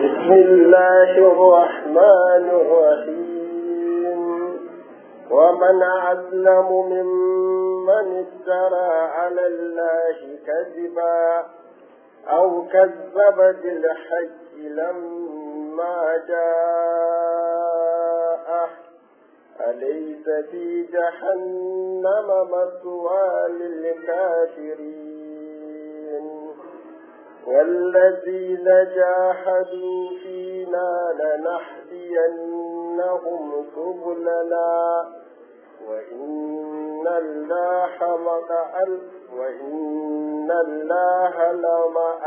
بسم الله الرحمن الرحيم ومن أظلم ممن افترى على الله كذبا أو كذب بالحق لما جاءه أليس في جهنم مثوى للكافرين والذين جاهدوا فينا لنهدينهم سبلنا وإن الله مع وإن الله لمع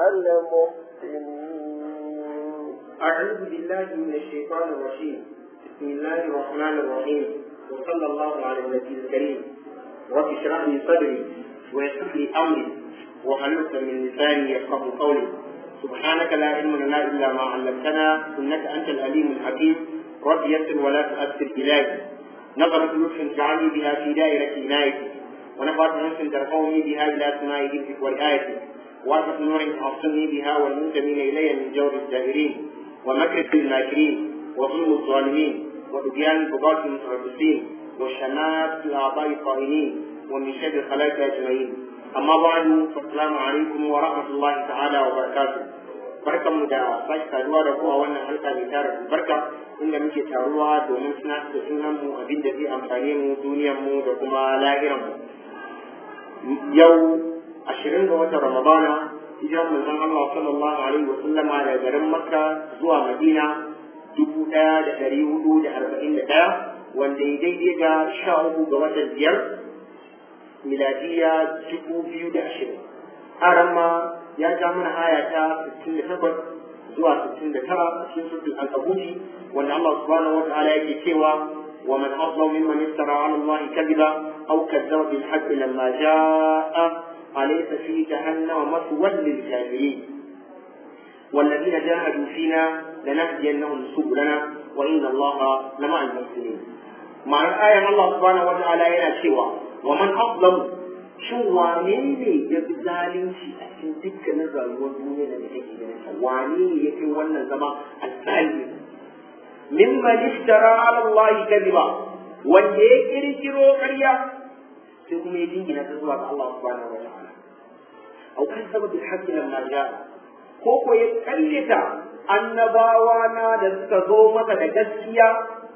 المحسنين أعوذ بالله من الشيطان الرجيم بسم الله الرحمن الرحيم وصلى الله على النبي الكريم رب اشرح لي صدري ويسر لي أمري وحلت من لساني يفقه قولي سبحانك لا علم لنا إلا ما علمتنا إنك أنت العليم الحكيم رب يسر ولا تؤثر إلهي نظرة لطف جعلني بها في دائرة عنايتي ونفعت نفس ترفعني بها إلى سماء ذكرك ورعايتك وأرفق نور تعصمني بها والمنتمين إلي من جور الدائرين ومكر الماكرين وظلم الظالمين وطغيان البغاة المتربصين وشمات الأعضاء القائمين ومن شر الخلائق أجمعين أما بعد فالسلام عليكم ورحمة الله تعالى وبركاته barkan mu da sake saduwa da ku a wannan halka mai tara barka inda muke taruwa domin suna da sunan mu abin da zai amfane mu duniyar mu da kuma lahiran mu yau ashirin ga watan ramadana hijiran manzon Allah sallallahu alaihi wa sallama daga garin Makka zuwa Madina dubu ɗaya da ɗari hudu da arba'in da ɗaya wanda ya daidai da sha uku ga watan biyar miladiya dubu biyu da ashirin haram ma ya ja mana aya ta sittin da takwas zuwa sittin da tara a cikin suratul al-kabuti wanda Allah subhanahu wa ta'ala yake cewa wa man azlamu mimman iftara 'ala Allah kadhiba aw kadzdzaba bil haqqi lamma jaa'a alaysa fi jahannama maswan lil kafirin والذين جاهدوا فينا لنهدينهم سبلنا وإن الله لمع المحسنين معنى الآية الله سبحانه وتعالى ينا شوى ومن أظلم shin wane ne ya fi zalunci a cikin dukkanin rayuwar duniya da take ganin sa wane ne ya fi wannan zama azzalimi mimman iftara ala Allah kadiba wanda ya kirkiro ƙarya sai kuma ya jingina ta zuwa ga Allah subhanahu wa ta'ala au kan sababin haqqi lamma ja'a ko ko ya karyata annabawa na da suka zo masa da gaskiya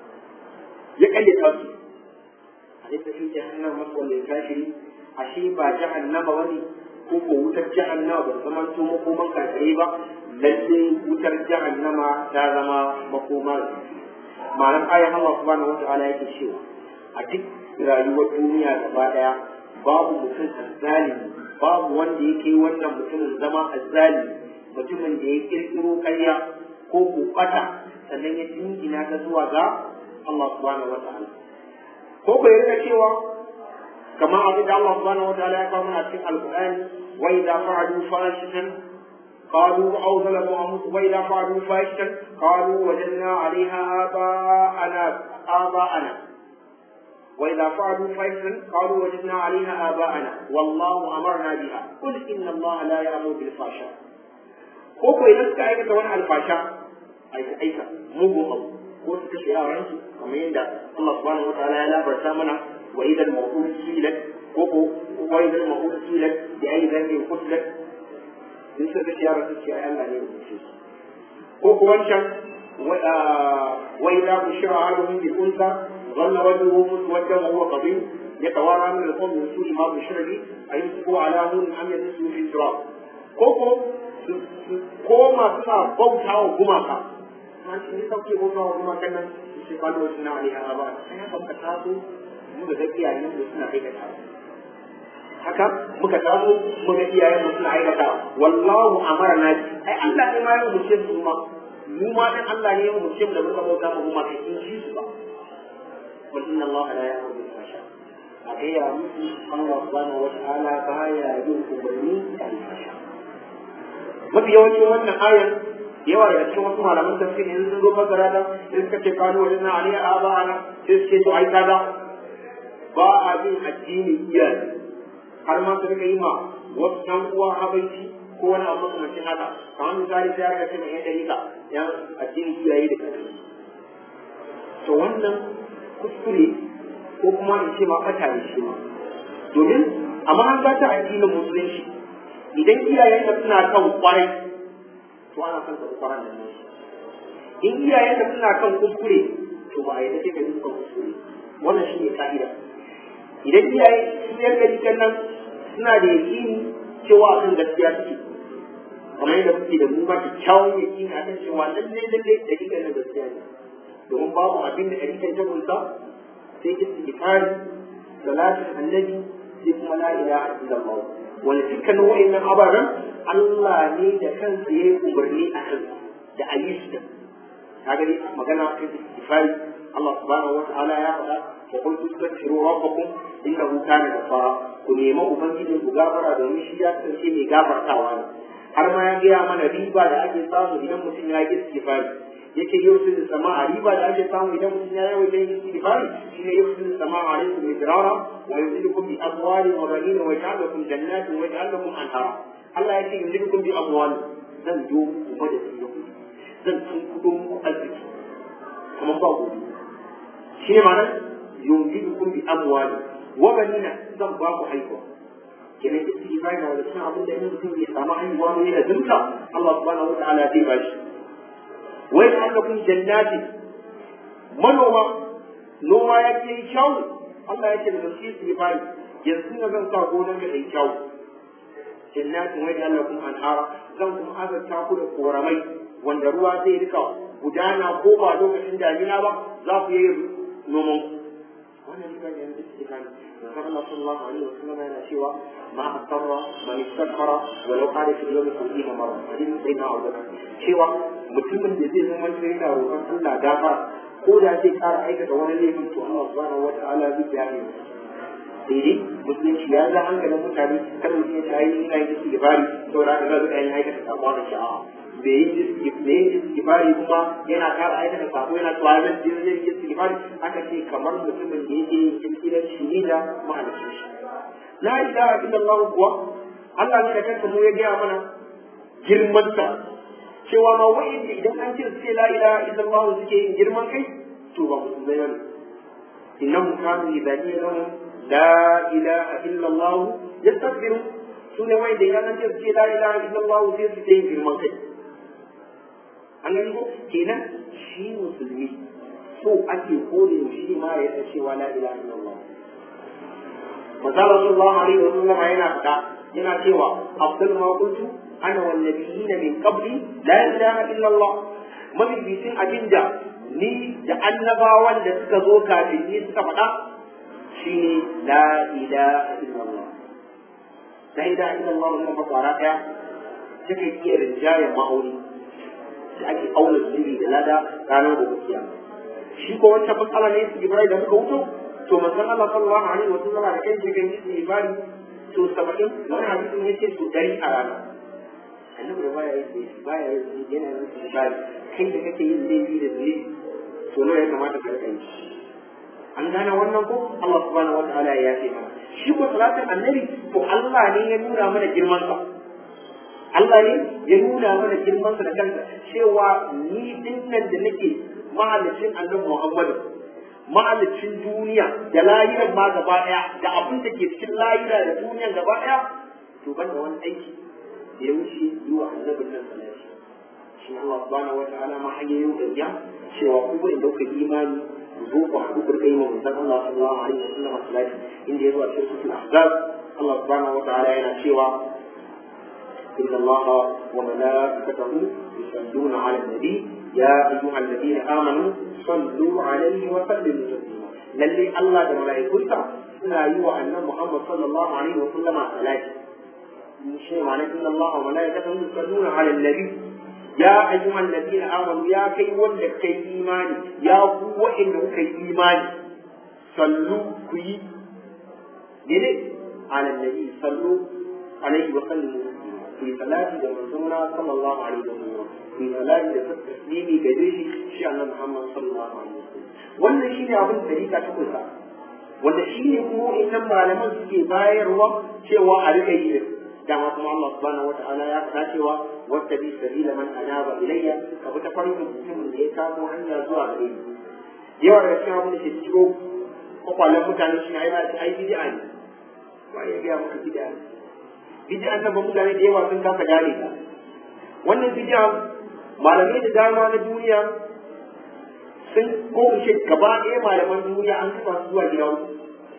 ya karyata su alaysa fi jahannam maswal lil kafirin ashe ba jahannama bane ko ko wutar jahannama ba zama to makoman kafirai ba lalle wutar jahannama ta zama makoma ma'anar ayan Allah subhanahu wata'ala yake cewa a duk rayuwar duniya gaba daya babu mutum azzalimi babu wanda yake wannan mutumin zama azzalimi mutumin da ya kirkiro karya ko kokata sannan ya jingina ta zuwa ga Allah subhanahu wata'ala ko ko ya cewa كما أبدا الله سبحانه وتعالى يقول من في القرآن وإذا فعلوا فاحشة قالوا أو ظلموا أنفسهم وإذا فعلوا فاحشة قالوا وجدنا عليها آباءنا آباءنا وإذا فعلوا فاحشة قالوا وجدنا عليها آباءنا والله أمرنا بها قل إن الله لا يأمر بالفحشاء ko idan suka aikata wani alfasha aika aika mugun abu ko suka shi yaransu kamar yadda Allah subhanahu wa ta'ala ya labarta mana وإذا الموءود سئلت كوكو وإذا الموءود سئلت بأي ذنب قتلت ليس بشيارة الشيء ألا يوجد كوكو وانشان وإذا بشر أحدهم بالأنثى ظل وجهه مسودا وهو قضيب يتوارى من القوم من سوء ما بشر به أيمسكه على هون أم يدسه في التراب كوكو كوما سنا بوتا وغماكا ما شيء يسوي بوتا وغماكا shi kwallo suna alaiha ba sai haka muka taso muka ga iyayen mu suna aikata haka muka taso muka iyayen mu suna aikata wallahu amarna ai Allah ne ma ya umurce su ma mu ma dan Allah ne ya umurce mu da muka bauta mu kuma kai in shi su ba wal inna Allah la ya'muru bil fahsha a ga ya musu Allah subhanahu wa ta'ala baya yin umarni da fahsha mafi yawancin wannan ayar yawa daga cikin wasu malaman tafsir in sun zo fasara da in suka ce kano wajen na aliyya a ba ana sai su ce to ai kaza ba a bin addini iyaye har ma su rika yi ma wasu ɗan uwa habaici ko wani abu makamancin haka kamar misali sai aka ce mai yan dalika yan addinin iyaye da kakanni to wannan kuskure ko kuma in ce ma ɓata ne shi ma domin a mahanga ta addinin musulunci idan iyayen ka suna kan kwarai to ana son ka kwaran nan ne in iyayen ka suna kan kuskure to ba a yi sai ka bi kan kuskure wannan shi ne ka'ida idan iyaye su yan gari kan nan suna da yaƙini cewa a kan gaskiya suke kamar yadda kuke da mu ba kyakkyawan yaƙini a kan cewa lallai lallai da kika na gaskiya ne domin babu abin da ɗari kan ta kunsa sai istighfari salatin annabi sai kuma la ilaha illallah wanda dukkanin wa'annan ababen Allah ne da kansa ya yi umarni a kan da a yi su ka gani magana kan istighfari Allah subhanahu wata'ala ya faɗa wa qul tastaghfiru rabbakum innahu kana ghafara ku nemi ubangijin ku gafara domin shi ya kasance mai gafartawa ne har ma ya gaya mana riba da ake samu idan mutum ya yi istighfari yake yau sun sama a riba da ake samu idan mutum ya yi wajen yin istighfari shine yau sun sama a alaikum midrara wa yumdidukum bi amwali wa banin wa yaj'alukum jannatin wa yaj'alukum anhara Allah ya ce yumdidukum bi amwali zan yo kuma da su zan tun kudin ku arziki kuma ba gobe shi ne ma'anar yumdidukum bi amwali wa banina zan ba ku haihuwa kenan istighfari na da cikin abin da in mutum bai samu haihuwa ne da zunta Allah subhanahu wa ta'ala zai ba shi wai annakum jannati manoma noma ya ke kyau Allah ya ce da shi su bari yanzu na zan sa gonar da kai kyau jannati wai annakum anhara zan kuma azarta ku da koramai wanda ruwa zai rika gudana ko ba lokacin damina ba za ku yi noman wannan riba ne da suke kan Rasul Allah sallallahu alaihi wasallam yana cewa ma asarra man istakbara walau qala fi yawmi sab'ina marra hadin sai na aure cewa mutumin da zai zama yana roƙon Allah gafara ko da zai ƙara aikata wani laifin to Allah subhanahu wata'ala zai yafe masa sai dai musulunci ya za hankalin mutane kan mutum ya tayi ina yin istighfari saboda haka zai yin aikata sako da sha'a bai yi istighfari kuma yana ƙara aikata sako yana cewa zan je zai yi istighfari aka ce kamar mutumin da yake yin kirkirar shi da mahalicin shi la ilaha illallah kuwa Allah ne da kansa mu ya gaya mana girmanta cewa ma wa'inda idan an ce sai la ilaha illallah suke yin girman kai to ba musulmai bane innahum kanu idza qila lahum la ilaha illallah yastakbiru su ne wa'inda idan an ce sai la ilaha illallah sai su yin girman kai an gani ko kenan shi musulmi so ake kore shi ma ya ta cewa la ilaha illallah Maza Rasulullah alaihi wa sallam yana fada yana cewa afdal ma qultu ana wan nabiyina min qabli la ilaha illa Allah mabibitin abinda ni da annabawan da suka zo kafin ni suka faɗa shine la ilaha illa Allah la ilaha illa Allah wannan ba fara daya take iya rinjayen ma'auni da ake auna zunubi da lada ranar gobe kiyama shi ko wancan matsala ne su Ibrahim da muka wuto to manzon Allah sallallahu alaihi wa sallam da kai kan yi ibadi to 70 wani hadisin yace to dari a rana annabi da baya yi baya yi yana yin ibadi kai da kake yin laifi da zunubi to nawa ya kamata ka rika yi an gane wannan ko Allah subhanahu wataala ya yafe mana shi ko salatin annabi to Allah ne ya nuna mana girman sa Allah ne ya nuna mana girman sa da kansa cewa ni dinnan da nake mahalicin annabi Muhammadu mahalicin duniya da lahirar ma gaba daya da abin da ke cikin lahira da duniyan gaba daya to ban da wani aiki da ya wuce yi wa annabin nan salati shi Allah subhanahu wa ta'ala ma hanyar yau da ya cewa ku bai dauka imani ku zo ku haɗu ku kai mu dan Allah sallallahu alaihi wa sallam salati inda ya zo a cikin suratul ahzab Allah subhanahu wa ta'ala yana cewa إن الله وملائكته يصلون على النبي يا أيها الذين آمنوا صلوا عليه وسلموا تسليما للي الله ده ملائكته سنا يوى أن محمد صلى الله عليه وسلم صلاة شيء معنى إن الله وملائكته يصلون على النبي يا أيها الذين آمنوا يا كي ولد كي إيماني يا قوة إنه كي إيماني صلوا كي على النبي صلوا عليه وسلموا ku yi salati da manzona sallallahu alaihi wa sallam ku yi salati da taslimi gare shi shi annabi Muhammad sallallahu alaihi wa sallam wannan shine abin da rika ta kusa wanda shine kuma innan malaman suke bayarwa cewa a rika yi dama kuma Allah subhanahu wata'ala ya faɗa cewa wata bi sabila man anaba ilayya ka bi ta farkin mutumin da ya kamo hanya zuwa gare ni yawa daga cikin abin da ke ciro kwakwalen mutane shi ai ai bid'a ne ba ya ga maka bid'a ne bid'a ta ba mutane da yawa sun kasa gane ta wannan bid'a malamai da dama na duniya sun ko in ce gaba ɗaya malaman duniya an kafa su zuwa gida uku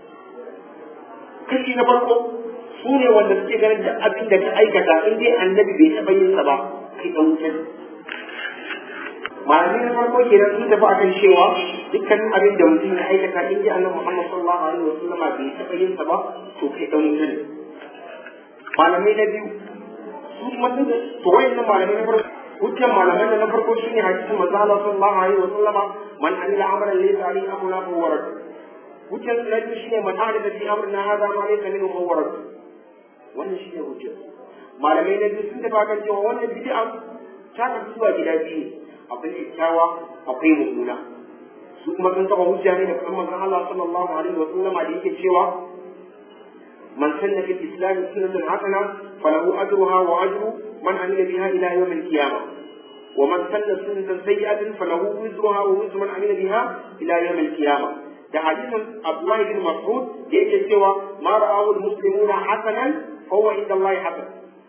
kashi na farko su ne wanda suke ganin da abin da ka aikata in dai annabi bai taɓa yin sa ba kai ɗan wuta malamai na farko kenan sun tafi akan cewa dukkanin abin da mutum ya aikata in dai annabi Muhammad sallallahu alaihi wasallam bai taɓa yin sa ba to kai ɗan wuta ne malamai na biyu su kuma sun to wayannan malamai na farko hujjan malaman da na farko shine hadisin manzo Allah sallallahu alaihi wa sallama man amila amalan laysa alaihi amruna fa huwa rad hujjan na biyu shine man ahdatha fi amrina hadha ma laysa minhu fa huwa rad wannan shine hujjan malamai na biyu sun tafi kan cewa wannan bid'a ta kasu zuwa gida biyu akwai kyakkyawa akwai mummuna su kuma sun taba hujja ne da kuma manzon Allah sallallahu alaihi wa sallama da yake cewa من سن في الإسلام سنة حسنة فله أجرها وأجر من عمل بها إلى يوم القيامة ومن سن سنة سيئة فله وزرها ووزر من عمل بها إلى يوم القيامة ده حديث عبد الله بن مسعود يجي سوى ما رآه المسلمون حسنا فهو عند الله حسن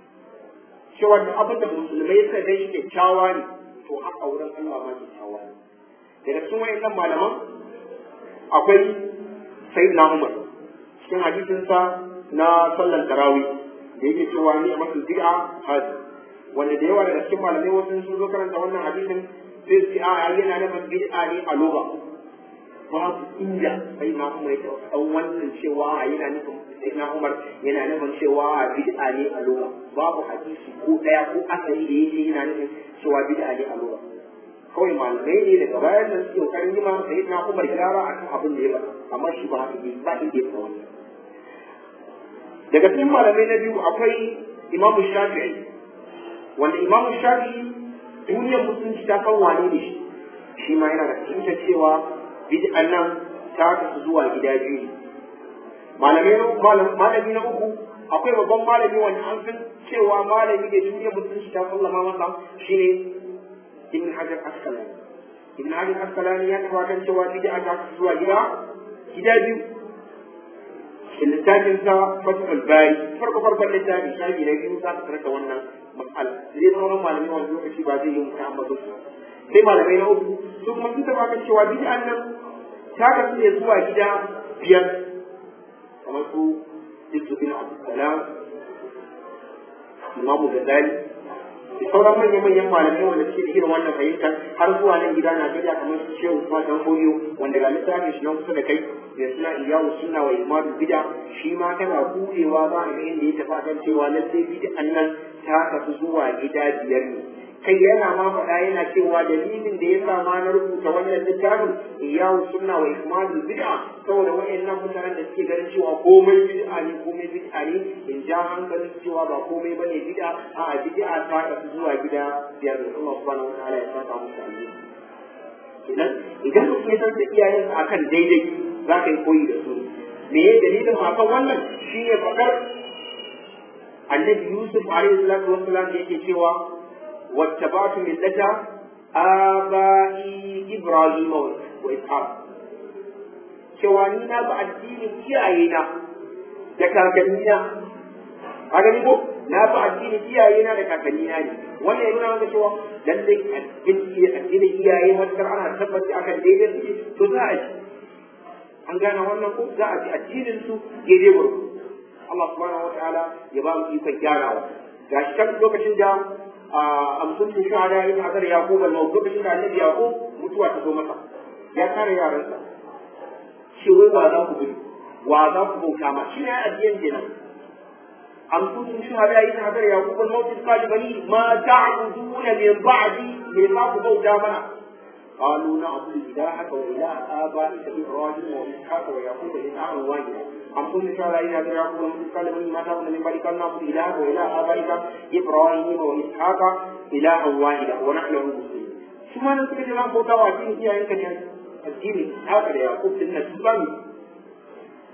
سوى أبدا المسلمين سيدي كتشاواني to haka wurin Allah ma kyakkyawa ne daga cikin wayannan malaman akwai sayyidina Umar cikin hadisinsa na sallar tarawih da yake cewa ni a masu bid'a hadi wanda da yawa daga cikin malamai wasu sun zo karanta wannan hadisin sai su a yana nufin bid'a ne a loba babu inda sai na umar ya ɗan wannan cewa a yana nufin sai na umar yana nufin cewa a bid'a ne a loba babu hadisi ko ɗaya ko asali da yake yana nufin cewa bid'a ne a loba kawai malamai ne daga bayan nan suke kokarin yi ma sai na umar gyara akan abin da ya ba amma shi ba haka ba inda ya wannan daga cikin malamai na biyu akwai imamu shafi'i wanda imamu shafi'i duniyar musulunci ta san wane ne shi shi ma yana da fahimtar cewa bid'an nan ta kasu zuwa gida biyu ne malamai na malami na uku akwai babban malami wanda an san cewa malami da duniyar musulunci ta sallama masa shine ibn hajar asqalani ibn hajar asqalani ya tabbatar cewa bid'a ta kasu zuwa gida gida biyu littafin sa fatul bari farko farkon littafi shafi na biyu za ka da wannan mas'ala zai sauran malamai wani lokaci ba zai yi mutu amma su sai malamai na uku su kuma sun taba kan cewa bid'an nan ta kasu ne zuwa gida biyar kamar su Yusuf bin Abdulsalam Imamu Ghazali da sauran manyan manyan malamai wanda suke da irin wannan fahimtar har zuwa nan gida Najeriya kamar su Shehu Usman Dan Fodiyo wanda ga littafin shi nan kusa da kai da suna iyawu suna wa imadu bida shi ma kana buɗewa za a ga inda ya tafi kan cewa lallai bid'an nan ta kasu zuwa gida biyar ne kai yana ma faɗa yana cewa dalilin da ya sa ma na rubuta wannan littafin iyawu sunna wa ikmalul bid'a saboda wayannan mutanen da suke ganin cewa komai bid'a ne komai bid'a ne in ja hankalin cewa ba komai bane bid'a a bid'a ta kasu zuwa gida biyar da Allah subhanahu wa ta'ala ya saka musu alheri kenan idan mutum ya san da iyayensa akan daidai za ka yi koyi da su me ya dalilin akan wannan shi ne faɗar annabi yusuf alaihi salatu wassalam da yake cewa wattabatu millata abai ibrahim wa ishaq cewa ni na ba addinin iyayena da kakannina a gani ko na ba addinin iyayena da kakannina ne wannan ya nuna maka cewa lallai addinin iyaye matakar ana tabbata akan daidai suke to za a ji an gane wannan ko za a ji addinin su daidai gurgu Allah subhanahu wataala ya ba mu ikon gyarawa ga shi kan lokacin da amsun sun shahada ya ta azar yaqub al lokacin da annabi yaqub mutuwa ta zo masa ya kare yaransa shi wai wa za ku gudu wa za ku bauta ma shi ne addinin kenan amsun sun shahada ya ta azar yaqub al mawt qali bani ma ta'buduna min ba'di me za ku bauta mana قالوا نعبد إلهك وإله آبائك إبراهيم وإسحاق ويعقوب إلها واحدا أم كنت شاء إلى يعقوب ومن قال من ما تعبد من بعد قال نعبد إلهك وإله آبائك إبراهيم وإسحاق إلها واحدا ونحن له مسلمون ثم نسكت جماعة بوتا وعدين هي أنك الدين هكذا يعقوب سنة سلامي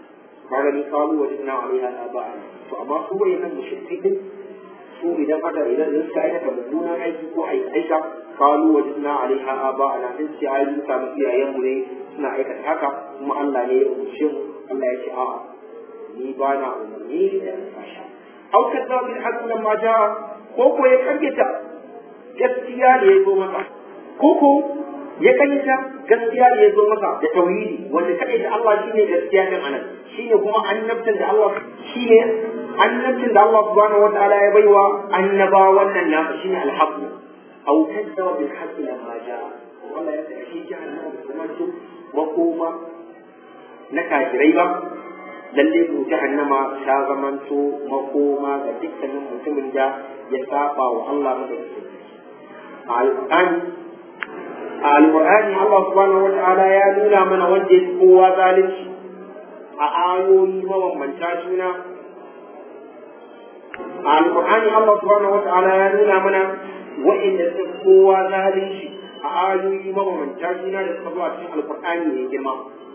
kaga ni kalu wajidna alaiha aba'ana to amma su wayannan mushrikai din su idan aka idan idan suka aikata mummunan aiki ko aika kalu wajidna alaiha aba'ana sun ce ai mun samu iyayen mu ne suna aikata haka kuma Allah ne ya umarce mu Allah ya ce a'a ni ba na umarni da fasha au kadza bil haqq lamma jaa ko ko ya karyata gaskiya da ya zo masa ko ko ya karyata gaskiya da ya zo masa da tauhidi wanda kadai da Allah shine gaskiya din anan shine kuma annabtan da Allah shine annabtan da Allah subhanahu wataala ya baiwa annaba wannan nasa shine alhaq aw kadzaba bil haqq lamma jaa Allah ya ce shi jahannama kuma su makoma na kafirai ba lalle ko jahannama ta zamanto makoma ga dukkanin mutumin da ya saba wa Allah madaukakin alqur'ani alqur'ani Allah subhanahu wataala ya nuna mana wanda ya kowa zalunci a ayoyi mabambanta juna a alƙur'ani Allah subhanahu wata'ala ya nuna mana wa'inda suka kowa zalunci a ayoyi mabambanta juna da suka zo a cikin alƙur'ani mai girma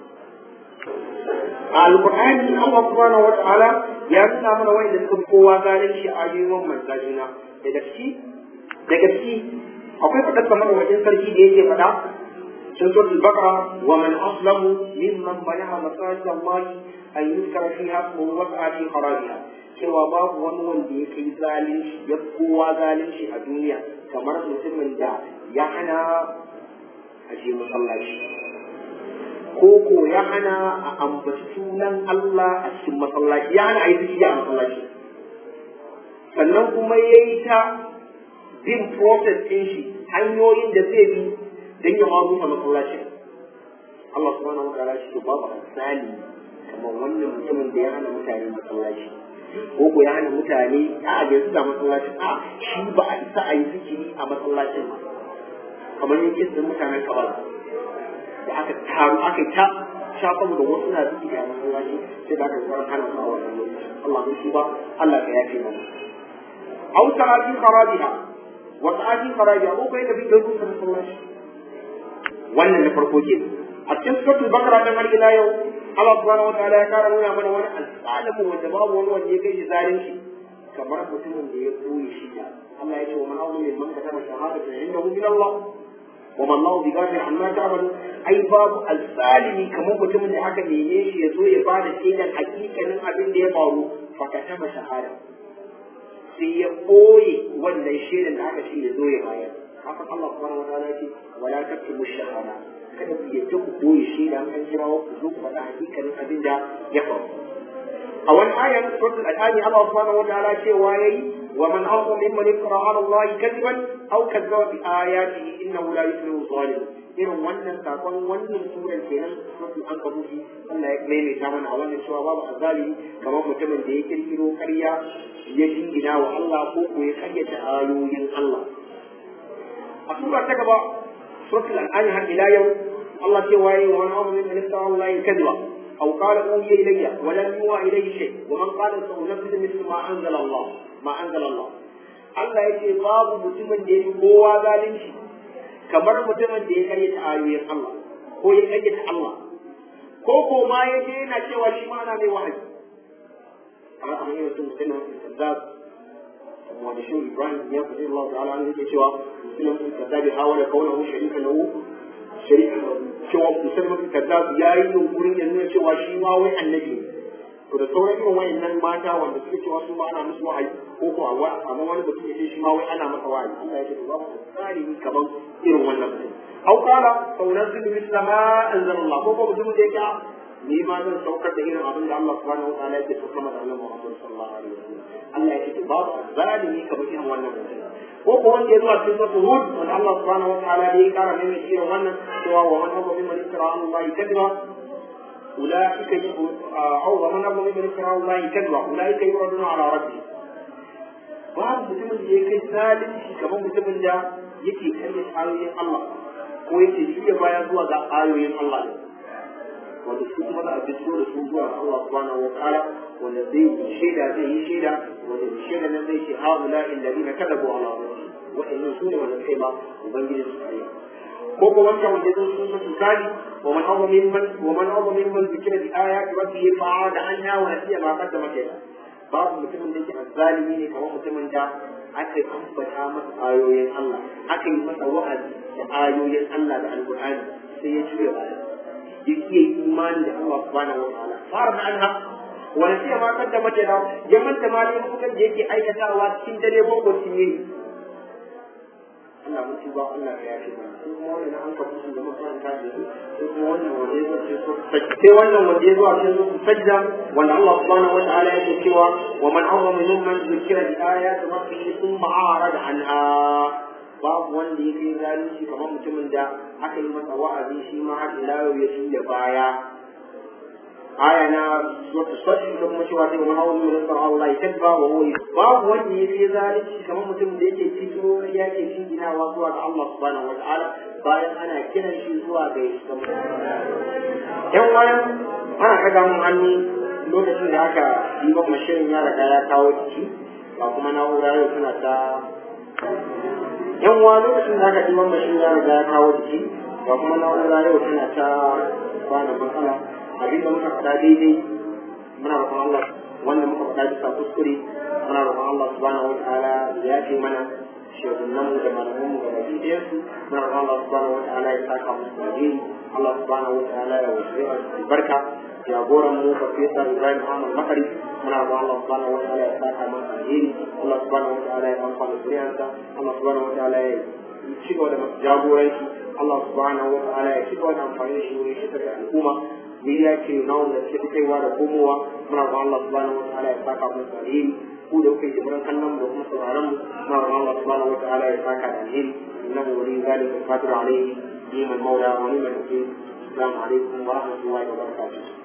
a alƙur'ani Allah subhanahu wata'ala ya nuna mana wa'inda suka kowa zalunci a ayoyi mabambanta juna daga ciki daga ciki akwai faɗar kamar wajen sarki da yake faɗa في سورة البقرة ومن أظلم ممن منع مساجد الله أن يذكر فيها اسمه وسعى في خرابها cewa babu wani wanda ya kai zalunci ya kowa zalunci a duniya kamar mutumin da ya hana a je masallaci ko ko ya hana a ambaci sunan Allah a cikin masallaci ya hana a yi zikiri a masallaci sannan kuma ya yi ta bin process ɗin shi hanyoyin da zai bi dan ya ma rusa masallacin Allah subhanahu wa ta'ala shi babu asali kamar wannan mutumin da ya hana mutane masallaci ko ko ya hana mutane a ga su da masallaci a shi ba a isa a yi zikiri a masallacin ba kamar yin kisan mutanen kabal da aka taru aka ta shafa da wasu na zikiri a masallaci sai da aka zama hana su a wannan lokaci Allah mun shi ba Allah ka yafe mana أو سعى في خرابها وسعى في خرابها ko kai da bi da rusa masallaci wannan na farko ke a cikin suratul bakara dan har ila yau Allah subhanahu wataala ya kara nuna mana wani alzalimu wanda babu wani wanda ya kai shi zalunci kamar mutumin da ya koyi shi Allah ya ce wa man azlu min man katama shahadatan indahu min Allah wa man Allahu bighafir amma ta'malu ai babu alzalimi kamar mutumin da aka neme shi ya zo ya bada shaidan hakikanin abin da ya faru fa katama shahada sai ya koyi wannan shaidan da aka ce ya zo ya bayar haka Allah subhanahu wataala ce wala taktumu shahada kada ku yadda ku koyi shi da an kira ku zo ku faɗa hakikanin abin da ya faru a wani ayan suratul al-ani Allah subhanahu wataala cewa yayi wa man azlam mimman iftara ala Allah kadiban aw kadzaba bi ayatihi innahu la yuflihu zalim irin wannan sakon wannan suran kenan suratul ankabut Allah ya maimaita mana a wannan cewa babu azalimi kamar mutumin da ya kirkiro ƙarya ya jingina wa Allah ko ko ya karyata ayoyin Allah a sura ta gaba suratul an'am har ila yau Allah ce waye wa man amana min istara Allah kadwa aw qala uhiya ilayya wa lam yuha ilayhi shay wa man qala sa'unabbidu mithla ma anzala Allah ma anzala Allah Allah yace babu mutumin da yake kowa zalunci kamar mutumin da ya karyata ayoyin Allah ko ya karyata Allah ko ko ma yaje yana cewa shi ma ana mai wahayi kamar an yi mutum mutum da wanda shi Ibrahim ya fi Allah ta'ala an yake cewa musulun kazzabi hawala kaunahu sharika lahu sharika cewa musulun kazzabi ya yi yunkurin ya nuna cewa shi ma wai annabi to da sauran irin wayannan mata wanda suke cewa su ma ana musu wahayi ko ko awa amma wani mutum ya ce shi ma wai ana masa wahayi Allah ya ce ba mu tsari kamar irin wannan mutum au qala saunazzilu misla ma anzalallah ko ko mutum da yake ni ma zan saukar da irin abin da Allah subhanahu wa ta'ala yake saukar da Annabi Muhammad sallallahu alaihi wasallam Allah yake babu zalimi kamar irin wannan mutum ko ko wanda ya zuwa cikin suratul hud wanda Allah subhanahu wa ta'ala ya kara mai mai irin wannan cewa wa man hawwa mimman iftara ala Allah kadhiba ulaika aw wa man hawwa mimman iftara ala Allah kadhiba ulaika yuraduna ala rabbi babu mutumin da ya kai zalunci kamar mutumin da yake kalle ayoyin Allah ko yake shirya baya zuwa ga ayoyin Allah ne wanda su kuma za a fito da su zuwa ga Allah subhanahu wa ta'ala wanda zai yi shaida zai yi shaida wanda shaida nan zai ce haula alladhina kadabu ala rabbihim wa'annan su ne wanda kai ba ubangiji su kai ko ko wancan wanda zai sun su misali wa man awwa mimman wa man awwa mimman zikira bi ayati rabbihi fa'ada anha wa nasiya ma qaddama kayla babu mutumin da yake azzalimi ne kamar mutumin da aka ambata masa ayoyin Allah aka yi masa wa'azi da ayoyin Allah da alqur'ani sai ya juya baya yake imani da Allah subhanahu wa ta'ala fara anha wa nasiya ma qaddama kayla ya manta ma ne mutum da yake aikatawa cikin dare boko cikin yini Allah mun ci ba Allah ya yafe mana ko kuma wannan an kafa su da makaranta da su ko kuma wannan wanda ya zo su sai wannan wanda ya zo a cikin su sajda wanda Allah subhanahu wa ta'ala yake cewa wa man awwama mimman zikira bi ayati rabbih thumma a'rada anha babu wanda ya kai zalunci kamar mutumin da aka yi masa wa'azi shi ma har ila yau ya tuya baya aya na suratul sashi da kuma cewa sai man hawa min nasar Allah ya tabba wa huwa babu wanda ya fi zalunci kamar mutum da yake fito ya ke jinginawa zuwa ga Allah subhanahu wataala bayan ana kiran shi zuwa ga yan wayan ana kaga mun hannu lokacin da aka yi wa mashirin ya riga ya kawo jiki ba kuma na'ura yau suna ta yan wa lokacin da aka yi wa mashirin ya riga ya kawo jiki ba kuma na'ura yau suna ta bana matsala abin da muka faɗa daidai muna roƙon Allah wanda muka faɗa bisa kuskure muna roƙon Allah subhanahu wataala ya yafe mana shehunan mu da malaman mu gaba ɗayan su muna roƙon Allah subhanahu wataala ya saka musu alheri Allah subhanahu wataala ya wasu albarka jagoran mu farfesa Ibrahim Ahmad Makari muna roƙon Allah subhanahu wataala ya saka masa alheri Allah subhanahu wataala ya amfana zuriyarsa Allah subhanahu wataala ya ci gaba da masu jagoranci Allah subhanahu wataala ya ci gaba da amfani da shi wurin shigar da al'umma miliya ce na wanda suke kaiwa da komowa muna roƙon Allah subhanahu wataala ya saka mu da alheri ku da kuke jimuran kallon mu da kuma sauraron mu muna roƙon Allah subhanahu wataala ya saka da alheri innahu wali zalika qadir alayhi ni'mal mawla wa ni'mal wakeel assalamu alaikum wa rahmatullahi wa barakatuh